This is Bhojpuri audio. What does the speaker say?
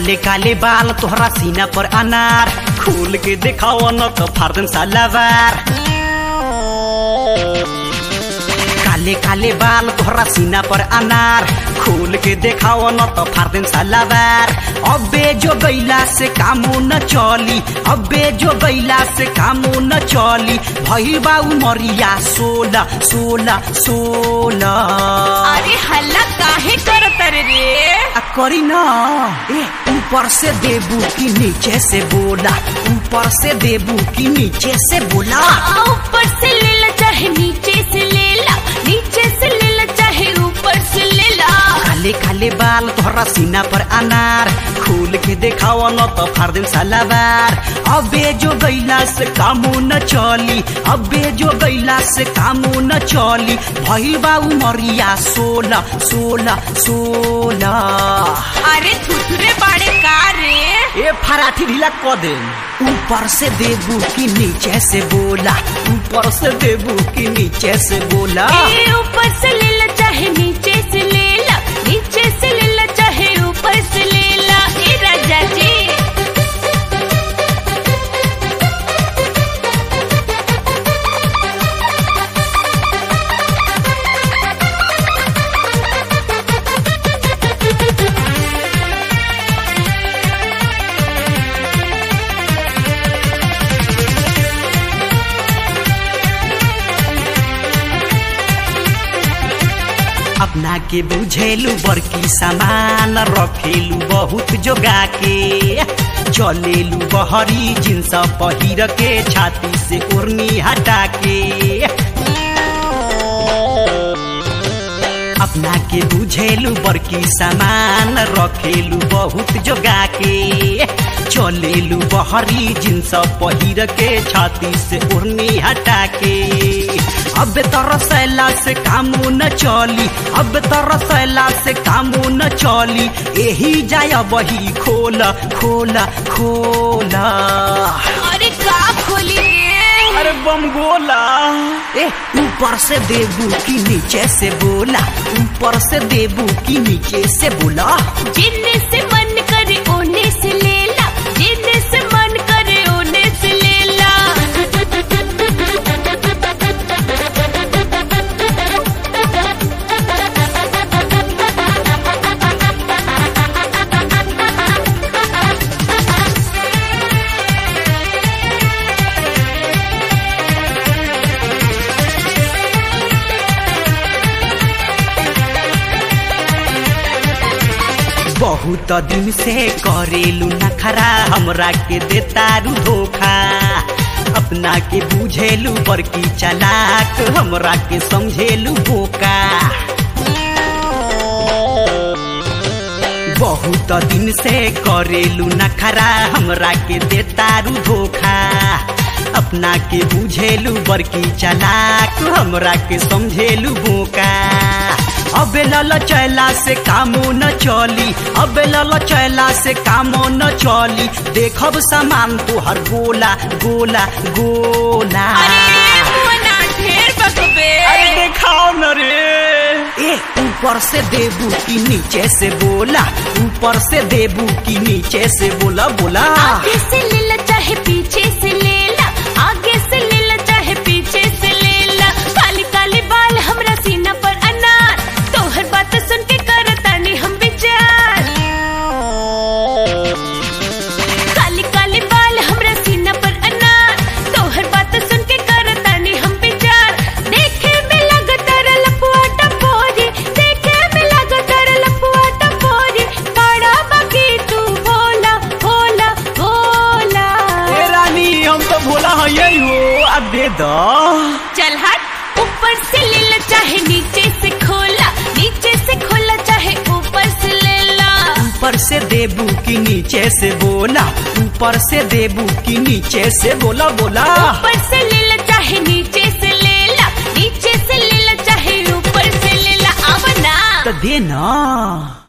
काले काले बाल तोहरा सीना पर अनार खोल के दिखाओ न तो फार्दन सालावार काले काले बाल तोहरा सीना पर अनार खोल के देखाओ न तो फार्दन सालावार अबे जो गैला से कामो न चली अबे जो गैला से कामो न चली भइल बा उमरिया सोलह सोलह सोलह अरे हल्ला काहे करत रे आ करी ना ए ऊपर से देबू की नीचे से बोला ऊपर से देबू की नीचे से बोला आ, ऊपर से ले ला चाहे नीचे से ले ला नीचे से ले ला चाहे ऊपर से ले ला काले काले बाल तोहरा सीना पर अनार खोल के देखाओ न तो फार्दिन सालावार अबे जो गैला से कामो न चली अबे जो गैला से कामो न चली भइल बा उमरिया सोलह सोलह सोलह अरे थुथुरे बाड़े का रे ए फराठी ढीला क दे ऊपर से देबू की नीचे से बोला ऊपर से देबू की नीचे से बोला ए ऊपर से ले ला चाहे नीचे से ले ला नीचे से ले ला चाहे ऊपर से ले ला ए राजा जी अपना के बुझेलू बड़की सामान रखेलू बहुत जोगा के चलेलू बहरी जिन्स पहिर के छाती से ओढ़नी हटा के अपना के बुझेलू बड़की सामान रखेलू बहुत जोगा के चलेलू बहरी जिन्स पहिर के छाती से ओढ़नी हटा के अब तरसैला से कामो न चली अब तरसैला से कामो न चली एही जाय बही खोला खोला खोला अरे का खोली रे अरे बम गोला ए ऊपर से देबू की नीचे से बोला ऊपर से देबू की नीचे से बोला जिन्ने से मन करे ओने से ले ला जिन्ने से मन करे ओने से ले ला बहुत दिन से करेलू नखरा हमरा के देतारू धोखा अपना के बुझेलू बड़की चलाक हमरा के समझेलू बोका बहुत दिन से करेलू नखरा हमरा के देतारू धोखा अपना के बुझेलू बड़की चलाक हमरा के समझेलू बोका अबे लल चैला से कामो न चली अबे लल चैला से कामो न चली देखब सामान तोहर गोला गोला गोला अरे मना ढेर बकबे अरे देखाओ न रे ए ऊपर से देबू की नीचे से बोला ऊपर से देबू की नीचे से बोला बोला आगे से ले ला चाहे पीछे से ले ला आगे से ले ला चाहे पीछे से ले ला काली काली बाल हमरा सीना पर अनार तोहर बात सुन के करतानी हम विचार काली काली बाल हमरा सीना पर अनार तोहर बात सुन के करतानी हम विचार देखे में लगतर लपुआ टपोरी देखे में लगतर लपुआ टपोरी बड़ा बाकी तू भोला भोला भोला ए रानी हम तो भोला है यही हो अब दे दो चल हट ऊपर से ले ला चाहे नीचे से खोला नीचे से खोला चाहे ऊपर से ले ला ऊपर से देबू की नीचे से बोला ऊपर से देबू की नीचे से बोला बोला ऊपर से ले ला चाहे नीचे से ले ला नीचे से ले ला चाहे ऊपर से ले ला अब ना तो दे ना